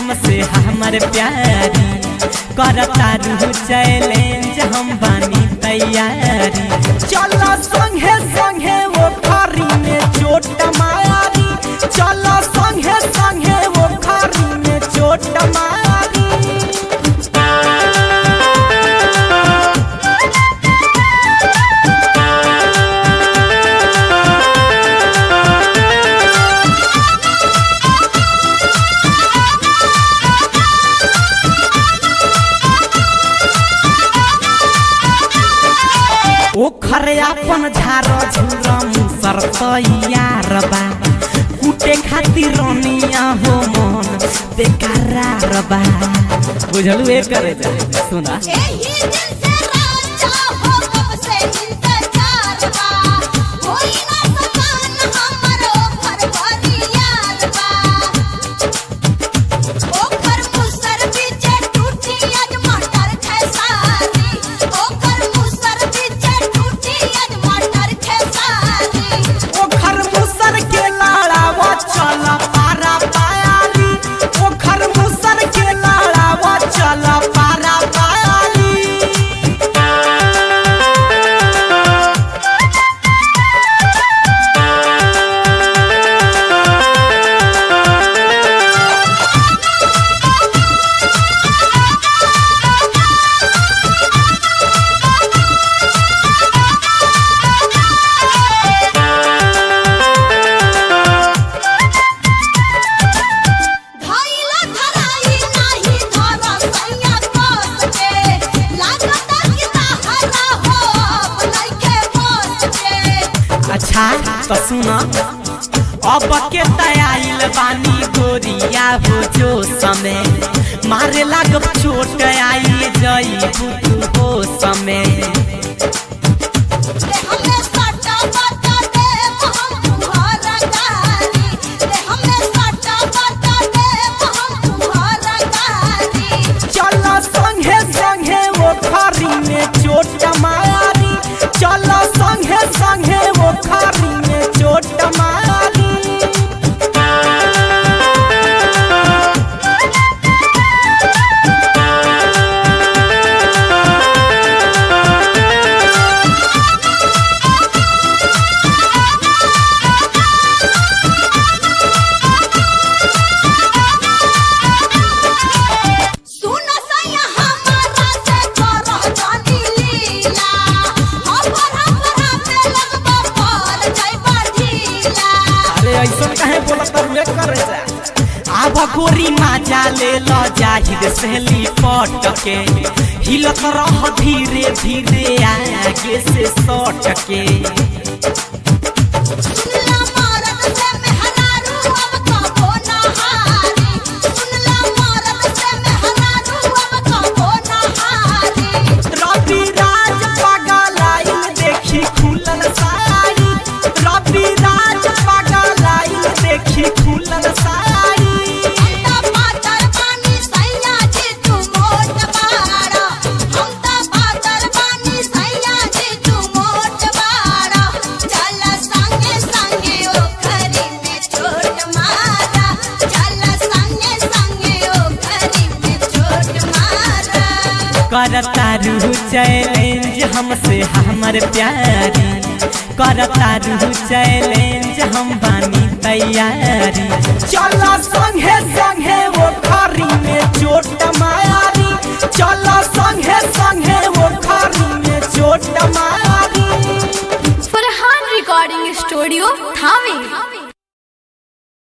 हमसे हमर प्यारी करता रू चैलेंज हम बानी तैयारी चलो संगे संगे वो खरी में चोट मारी चलो संगे संगे वो खरी में चोट मारी ओखर अपन झारो झुरा मुसर तैयार बा कुटे खातिर रनिया हो मन बेकरार बा बुझलू ए करे जा सुना एही दिल से राजा हो कब से इंतजार बा होई ना सकान हमरो घर परियार बा ओकर मुसर बीचे टूटी आज मटर खेसारी ओकर मुसर बीचे टूटी आज मटर खेसारी ओखर मुसर के लाड़ावा चल पारा पायाली ओखर मुसर के लाड़ावा चल पारा पायाली धइला धराई नाही धरा सैया कस के लागता कि ताहरा हो लइके बस के अच्छा तो सुना अब के तयाइल बानी गोरिया हो जो समय मारे लागब चोट आई जई तू हो समय रे हमें सटा बता दे हम तुम्हारा गारी रे हमें सटा बता दे हम तुम्हारा गारी चल संगे संगे वो खरी में चोट मारी चल संगे संगे वो खरी में चोट मारी सुन सैया हमारा से करह जानी लीला हमर हमरा पे लगबा पर जाइबा ढीला अरे ऐसा काहे बोलत रुए करे जा आब गोरी माजा ले लो जाहिर सहली पट के हिलत रह धीरे धीरे आगे से सट के सुनला मरद से मेहरारू अब कबो ना हारी सुनला मरद से मेहरारू अब कबो ना हारी रवि राज पगलाइल देखी खुलल साड़ी रवि राज पगलाइल देखी खुलल साड़ी हम त पातर बानी सैया जी तू मोट बाड़ा हम त पातर बानी सैया जी तू मोट बाड़ा चल संगे संगे ओखरी में छोट मारा चल संगे संगे ओखरी में छोट मारा करता रू चैलेंज हमसे हमर प्यारी करता रू चैलेंज हम बानी तैयारी चल संग